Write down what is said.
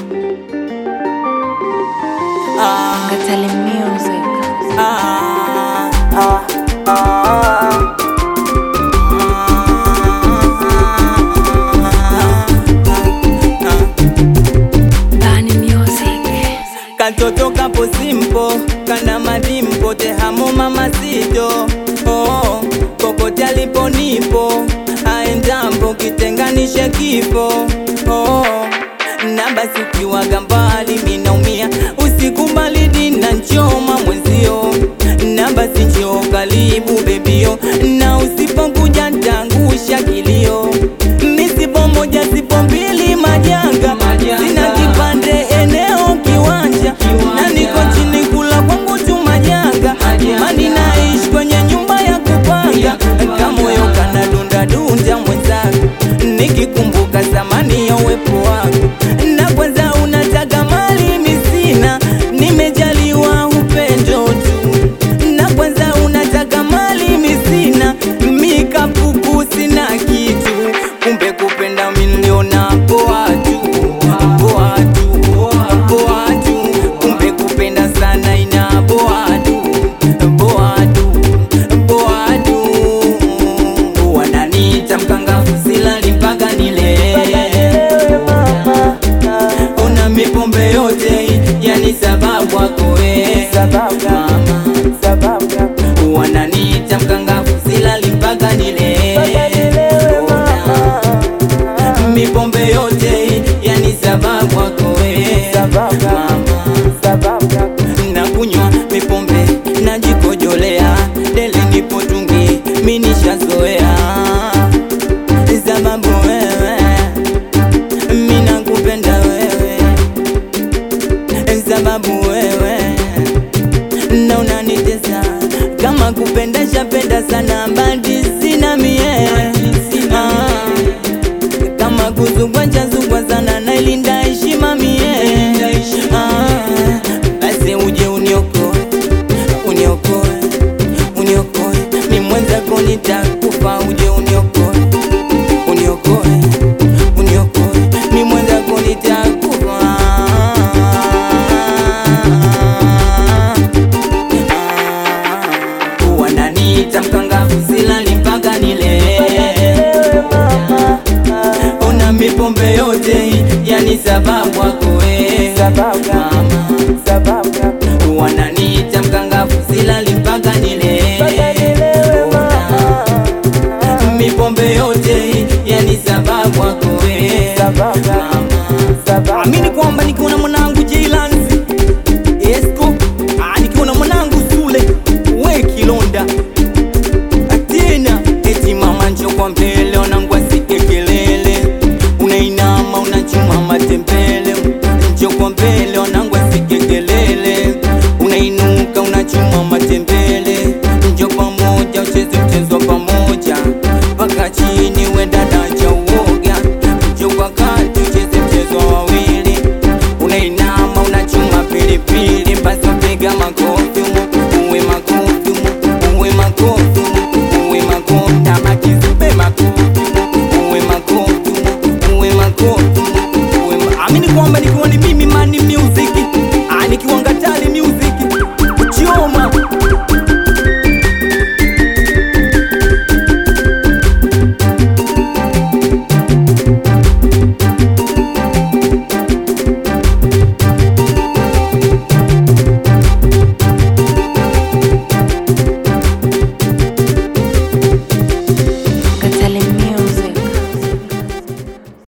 Ah, Katale Music. ah, ah, ah. Bani Music. Katoto kapo simpo kana madimpo tehamo mamazito oh, kokote alipo nipo aendampo kitenganishe kifo oh, na basi ukiwaga mbali minaumia usikubali dina nchoma mwenzio na basi njoo karibu bebio na usipokuja ntangusha kilio misipo moja sipo mbili majanga sina kipande eneo kiwanja na niko chini kula kwangu tu majanga mani naishi kwenye nyumba ya kupanga kamoyo kana dunda dunda mwenzangu nikikumbuka zamani ya uwepo wako na kwanza unataka mali misina nimejaliwa upendo tu na kwanza unataka mali misina mikapuku sina kitu kumbe kupenda miliona poa tu poa tu poa tu kumbe kupenda sana ina poa tu poa tu poa tu wananiita mkangafu silali mpaka nile una mipombe yote yani sababu wako we mama wananiita mkangafu silali mpaka nile Ona, mipombe yote yani sababu wako we mama na kunywa mipombe najikojolea dele nipotungi minishazoea sababu wewe minakupenda wewe sababu wewe na unanitesa kama kupenda shapenda sana badi sina mie Ah, kama kuzugwa chazugwa sana nailinda heshima mie Ah, basi uje uniokoe uniokoe uniokoe ni mwenzako nitakufa uje uniokoe uniokoe uniokoe ni mwenzako nitakufa wananiita mkangafu silali mpaka nile una mipombe yote yani sababu wako we mama wananiita mkangafu silali mpaka nile Una mipombe yote yani sababu wako we mama amini kwamba nikiona mwanangu Jailanzi Esco ah, nikiona mwanangu Sule we Kilonda tena eti mama njo kwa mbele wanangu asike kelele unainama unachuma matembele njo kwa mbele wanangu asike kelele unainuka unachuma matembele njo pamoja ucheze mchezo wa pamoja mpaka chini we dada cha uoga njo kwa kati ucheze mchezo wa wawili unainama unachuma pilipili basi piga makofi umu, uwe makofi umu, uwe makofi umu, uwe makofi kama kizube makofi umu, uwe makofi umu, uwe makofi umu, uwe ma- amini kwamba nikiwa ni mimi mani